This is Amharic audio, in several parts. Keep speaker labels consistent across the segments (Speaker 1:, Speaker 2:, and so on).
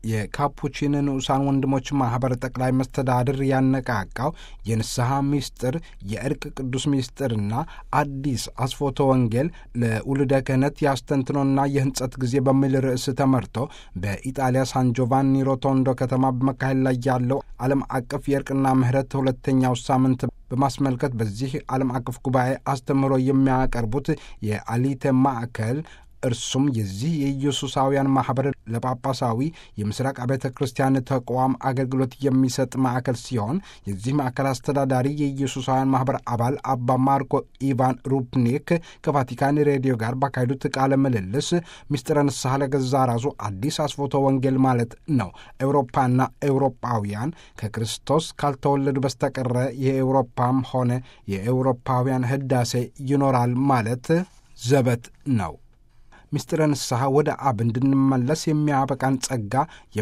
Speaker 1: የካፑቺን ንዑሳን ወንድሞች ማኅበር ጠቅላይ መስተዳድር ያነቃቃው የንስሐ ምስጢር የእርቅ ቅዱስ ምስጢርና አዲስ አስፎተ ወንጌል ለውልደ ክህነት የአስተንትኖና የሕንጸት ጊዜ በሚል ርዕስ ተመርቶ በኢጣሊያ ሳን ጆቫኒ ሮቶንዶ ከተማ በመካሄድ ላይ ያለው ዓለም አቀፍ የእርቅና ምሕረት ሁለተኛው ሳምንት በማስመልከት በዚህ ዓለም አቀፍ ጉባኤ አስተምህሮ የሚያቀርቡት የአሊቴ ማዕከል እርሱም የዚህ የኢየሱሳውያን ማኅበር ለጳጳሳዊ የምስራቅ አብያተ ክርስቲያን ተቋም አገልግሎት የሚሰጥ ማዕከል ሲሆን የዚህ ማዕከል አስተዳዳሪ የኢየሱሳውያን ማኅበር አባል አባ ማርኮ ኢቫን ሩፕኒክ ከቫቲካን ሬዲዮ ጋር ባካሄዱት ቃለ ምልልስ ምስጢረ ንስሐ ለገዛ ራሱ አዲስ አስፎተ ወንጌል ማለት ነው። ኤውሮፓና ኤውሮጳውያን ከክርስቶስ ካልተወለዱ በስተቀረ የኤውሮፓም ሆነ የኤውሮፓውያን ህዳሴ ይኖራል ማለት ዘበት ነው። ምስጢረ ንስሐ ወደ አብ እንድንመለስ የሚያበቃን ጸጋ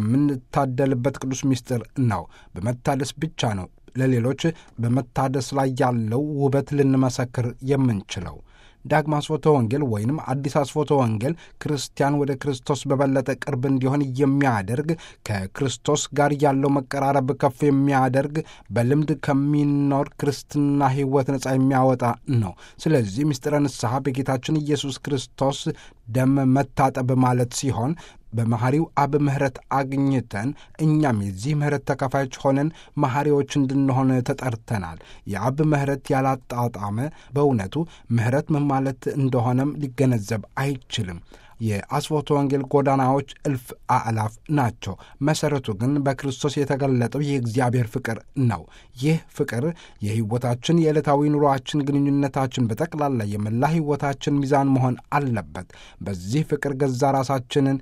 Speaker 1: የምንታደልበት ቅዱስ ምስጢር ነው። በመታደስ ብቻ ነው ለሌሎች በመታደስ ላይ ያለው ውበት ልንመሰክር የምንችለው። ዳግማ አስፎተ ወንጌል ወይንም አዲስ አስፎተ ወንጌል ክርስቲያን ወደ ክርስቶስ በበለጠ ቅርብ እንዲሆን የሚያደርግ ከክርስቶስ ጋር ያለው መቀራረብ ከፍ የሚያደርግ በልምድ ከሚኖር ክርስትና ሕይወት ነጻ የሚያወጣ ነው። ስለዚህ ምስጢረ ንስሐ በጌታችን ኢየሱስ ክርስቶስ ደም መታጠብ ማለት ሲሆን በመሐሪው አብ ምሕረት አግኝተን እኛም የዚህ ምሕረት ተካፋዮች ሆነን መሐሪዎች እንድንሆን ተጠርተናል። የአብ ምሕረት ያላጣጣመ በእውነቱ ምሕረት ምን ማለት እንደሆነም ሊገነዘብ አይችልም። የአስፎተ ወንጌል ጎዳናዎች እልፍ አእላፍ ናቸው። መሠረቱ ግን በክርስቶስ የተገለጠው የእግዚአብሔር ፍቅር ነው። ይህ ፍቅር የሕይወታችን የዕለታዊ ኑሯችን፣ ግንኙነታችን፣ በጠቅላላ የመላ ሕይወታችን ሚዛን መሆን አለበት። በዚህ ፍቅር ገዛ ራሳችንን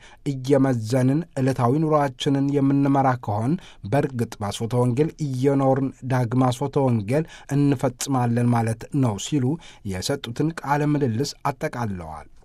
Speaker 1: እየመዘንን ዕለታዊ ኑሯችንን የምንመራ ከሆን በእርግጥ በአስፎተ ወንጌል እየኖርን ዳግም አስፎተ ወንጌል እንፈጽማለን ማለት ነው ሲሉ የሰጡትን ቃለ ምልልስ አጠቃለዋል።